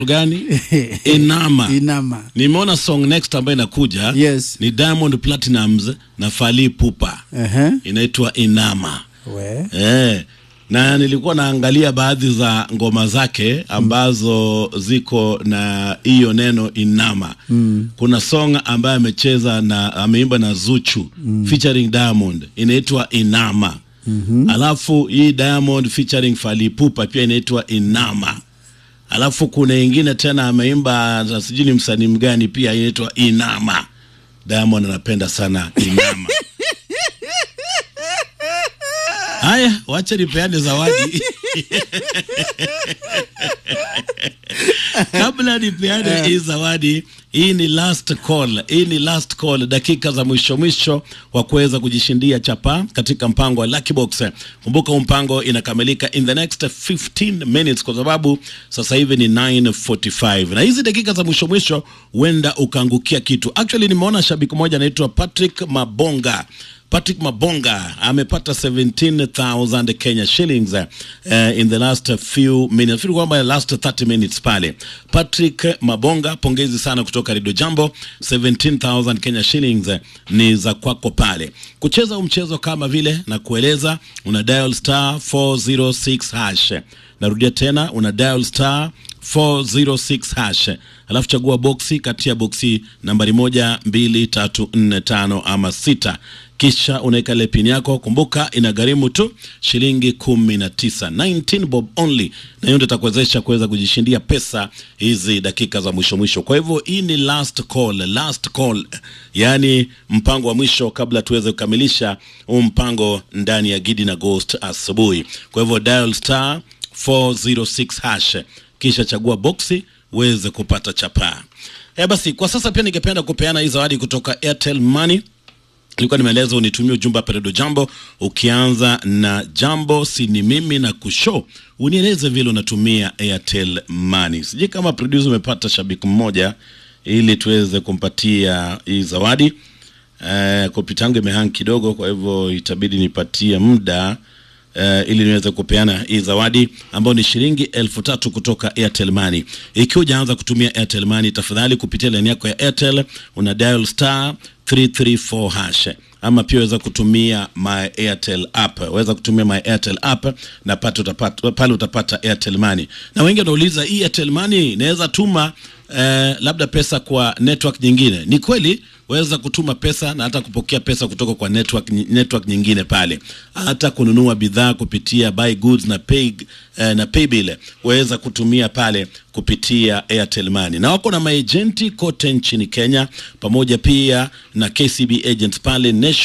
gani inama Inama. nimeona song next ambayo inakuja Yes. ni diamond platinums na fali pupa Ehe. inaitwa inama We. eh, na nilikuwa naangalia baadhi za ngoma zake ambazo ziko na hiyo neno inama mm. kuna song ambayo amecheza na ameimba na zuchu mm. featuring diamond inaitwa inama mm-hmm. alafu hii diamond featuring falipupa pia inaitwa inama alafu kuna ingine tena ameimba na sijui ni msanii mgani pia inaitwa inama diamond anapenda sana inama haya wacha nipeane zawadi kabla nipeane hii zawadi hii ni last call hii ni last call dakika za mwisho mwisho wa kuweza kujishindia chapa katika mpango wa Lucky Box kumbuka huu mpango inakamilika in the next 15 minutes kwa sababu sasa hivi ni 945 na hizi dakika za mwisho mwisho huenda ukaangukia kitu actually nimeona shabiki mmoja anaitwa Patrick Mabonga Patrick Mabonga amepata 17,000 Kenya shillings uh, in the last few minutes. Nafikiri kwamba last 30 minutes pale. Patrick Mabonga, pongezi sana kutoka Radio Jambo. 17,000 Kenya shillings eh, ni za kwako pale. Kucheza huu mchezo kama vile na kueleza, una dial star 406 hash. Narudia tena, una dial star 406 hash alafu chagua boksi kati ya boksi nambari moja mbili tatu nne tano ama sita kisha unaweka ile pin yako kumbuka inagharimu tu shilingi kumi na tisa 19 bob only na hiyo ndio itakuwezesha kuweza kujishindia pesa hizi dakika za mwisho mwisho kwa hivyo hii ni last call last call yaani mpango wa mwisho kabla tuweze kukamilisha huu mpango ndani ya gidi na ghost asubuhi kwa hivyo dial star 406 hash kisha chagua boksi uweze kupata chapaa e basi kwa sasa pia ningependa kupeana hii zawadi kutoka airtel money ilikuwa nimeeleza unitumie ujumbe hapa redio jambo ukianza na jambo sini mimi na kusho unieleze vile unatumia airtel money sijui kama producer umepata shabiki mmoja ili tuweze kumpatia hii zawadi uh, kompyuta yangu imehang kidogo kwa hivyo itabidi nipatie muda uh, ili niweze kupeana hii zawadi ambayo ni shilingi elfu tatu kutoka Airtel Money. Ikiwa hujaanza kutumia Airtel Money, tafadhali kupitia laini yako ya Airtel una dial star 334 hash ama pia waweza kutumia my Airtel app, waweza kutumia my Airtel app na pale utapata, pale utapata Airtel Money. Na wengi wanauliza hii Airtel Money inaweza tuma eh, labda pesa kwa network nyingine. Ni kweli waweza kutuma pesa na hata kupokea pesa kutoka kwa network, network nyingine pale, hata kununua bidhaa kupitia buy goods na pay, eh, na paybill waweza kutumia pale kupitia Airtel Money, na wako na maejenti kote nchini Kenya pamoja pia na KCB agents pale Nation